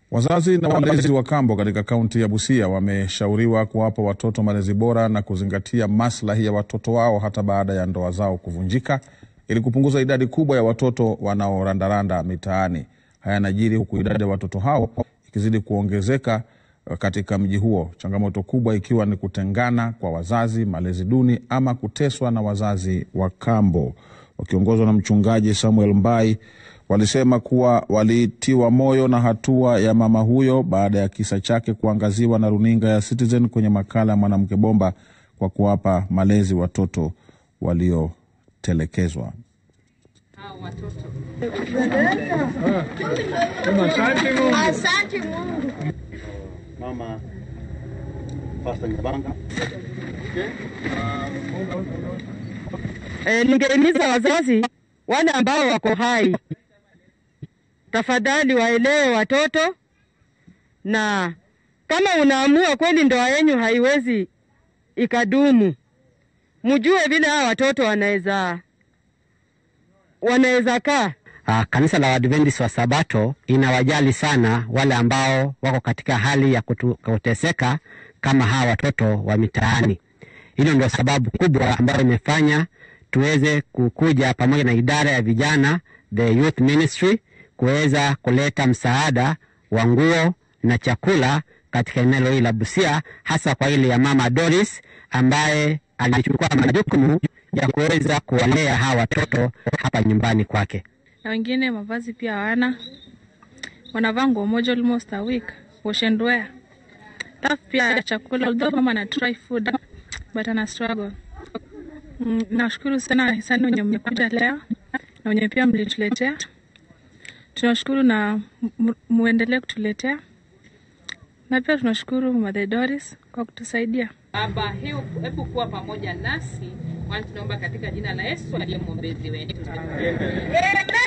Wazazi na walezi wa kambo katika kaunti ya Busia wameshauriwa kuwapa watoto malezi bora na kuzingatia maslahi ya watoto wao hata baada ya ndoa zao kuvunjika ili kupunguza idadi kubwa ya watoto wanaorandaranda mitaani. Haya yanajiri huku idadi ya watoto hao ikizidi kuongezeka katika mji huo, changamoto kubwa ikiwa ni kutengana kwa wazazi, malezi duni ama kuteswa na wazazi wa kambo. Wakiongozwa na mchungaji Samuel Mbai walisema kuwa walitiwa moyo na hatua ya mama huyo baada ya kisa chake kuangaziwa na runinga ya Citizen kwenye makala ya Mwanamke Bomba kwa kuwapa malezi watoto waliotelekezwa. Asante Mungu. Mama Pastor Nyabanga. E, ningehimiza wazazi wale ambao wako hai, tafadhali waelewe watoto, na kama unaamua kweli ndoa yenyu haiwezi ikadumu, mjue vile hawa watoto wanaweza wanaweza kaa Uh, kanisa la Waadventist wa Sabato inawajali sana wale ambao wako katika hali ya kutu, kuteseka kama hawa watoto wa mitaani. Hilo ndio sababu kubwa ambayo imefanya tuweze kukuja pamoja na idara ya vijana the youth ministry kuweza kuleta msaada wa nguo na chakula katika eneo hili la Busia, hasa kwa ile ya mama Doris ambaye alichukua majukumu ya kuweza kuwalea hawa watoto hapa nyumbani kwake na wengine mavazi pia hawana, wanavaa nguo moja almost a week, wash and wear. Alafu pia chakula, although mama ana try food but ana struggle. Mm, nashukuru sana sana wenye mmekuja leo na wenye pia mlituletea, tunashukuru na mu- muendelee kutuletea, na pia tunashukuru Mother Doris kwa kutusaidia. Baba, hebu hebu kuwa pamoja nasi, kwani tunaomba katika jina la Yesu aliye mwombezi wetu. Amen.